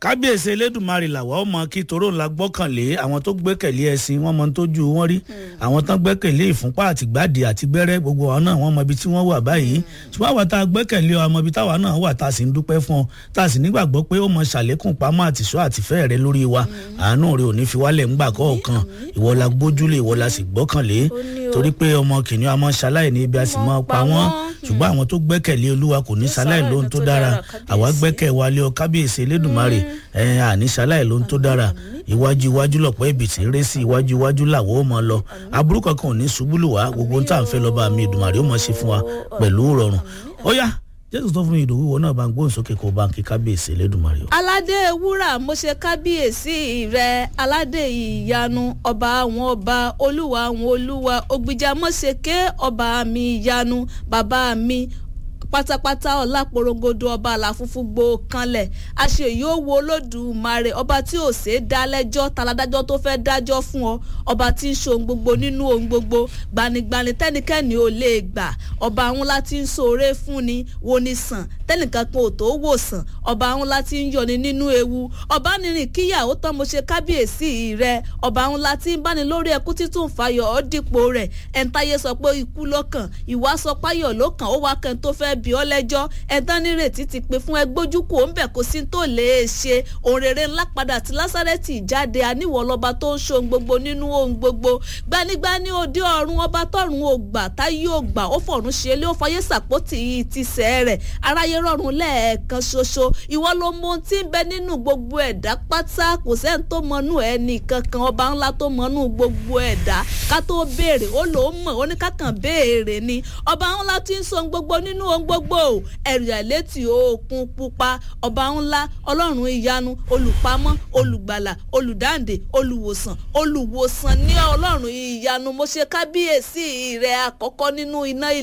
kábíyèsí elédùnmarè làwọn ọmọ kí toró la gbọ́kànlé àwọn tó gbẹ́kẹ̀lé ẹṣin wọ́n mọ tójú wọn rí àwọn tán gbẹ́kẹ̀lé ìfúnpá àtìgbàdì àti gbẹ́rẹ́ gbogbo àwọn náà wọ́n mọ ibi tí wọ́n wà báyìí ṣùgbọ́n àwọn tá a gbẹ́kẹ̀lé ọmọ ibi táwa náà wà tá a sì ń dúpẹ́ fún ọ tá a sì nígbàgbọ́ pé ó mọ ṣàlékún pamọ́ àtìṣọ́ àtìfẹ́ rẹ lórí wa àánú rẹ ò ní fi wálẹ̀ ńgbà kọ̀ọ̀kan ìwọ la gbójúlé ìwọ la sì gbọ́kànlé torí pé ọmọ kìnìún a máa ṣaláì ní ibi a sì máa pa wọ́n ṣùgbọ́n àwọn tó gbẹ́kẹ̀lé olúwa kò ní ṣaláì lóhun tó dára àwa gbẹ́kẹ̀ wa lé ọ kábíyèsí elédùnmarè ẹ̀ àní ṣaláì lóhun tó dára iwájú iwájú lọ̀pọ̀ ibi tí ń ré sí iwájú iwájú làwọ̀ ó mọ lọ aburú kankan ò ní ṣubú lù wá gbogbo tá à ń fẹ́ lọ́ba mi ìdùnmàrè ó mọ̀ ṣe fún wa pẹ̀lú rọrùn ó yá jésù tó fún mi ìdòwú wọn náà bá ń gbóhùn sókè kó bá ń kí kábíyèsí elédùnmarè o. aládé wúrà mo ṣe kábíyèsí rẹ aládé ìyanu ọba àwọn ọba olúwa àwọn olúwa ògbìjà mọ́ṣẹ́kẹ́ ọba mi ìyanu bàbá mi pátápátá ọlá porongodo ọba àlàfúnfún gbó kanlẹ̀ àṣeyìí ó wo olódùmarè ọba tí ò ṣe é dá lẹ́jọ́ taládájọ́ tó fẹ́ dájọ́ fún ọ ọba tí ń ṣe ohun gbogbo nínú ohun gbogbo gbanigbani tẹ́nikẹ́ni ò lè gbà ọba àwọn láti ń ṣoore fún ni wo ni sàn tẹ́nìkan kan ò tó wò sàn ọba àwọn láti ń yọni nínú ewu ọba nìrìn kíyàwó tán mo ṣe kábíyèsí rẹ ọba àwọn láti ń báni lórí ẹkú títún fàyọ̀ ọ́ dípò rẹ̀ ẹ̀ńtáyé sọ pé ikú lọ́kàn ìwà sọ páyọ̀ lọ́kàn ó wá kẹ́ni tó fẹ́ bí ọ lẹ́jọ́ ẹ̀dán nírètí ti pè fún ẹgbójú kò ń bẹ̀ kó sí tó lè ṣe òun rere ńlá padà tí lásàrẹ́tì jáde àníwọ̀ lọ́ba tó ń ṣohun gbogbo nínú ohun gbogbo gbanigbani òde ọ̀run ọba tọ̀run ò gbà táyé ò gbà ó fọ̀run ṣe lé ó fọyé sàpótì ti sẹ́ rẹ̀ aráyé rọrùn lẹ́ẹ̀kan ṣoṣo ìwọ ló mọ ohun tí ń bẹ nínú gbogbo ẹ̀dá pátá kò sẹ́ni tó mọnú ẹnì kankan ọba ńlá tó mọnú gbogbo ẹ̀dá ká tó béèrè ó lòó mọ̀ ó ní kákan béèrè ni ọba ńlá tí ń sọ gbogbo nínú ohun gbogbo ẹ̀rù àlétí òkun pupa ọba ńlá ọlọ́run ìyanu olùpamọ́ olùgbàlà olùdáǹdè olùwòsàn olùwòsàn ní ọlọ́run ìyanu mo ṣe kábíyèsí rẹ̀ àkọ́kọ́ nínú iná ilé.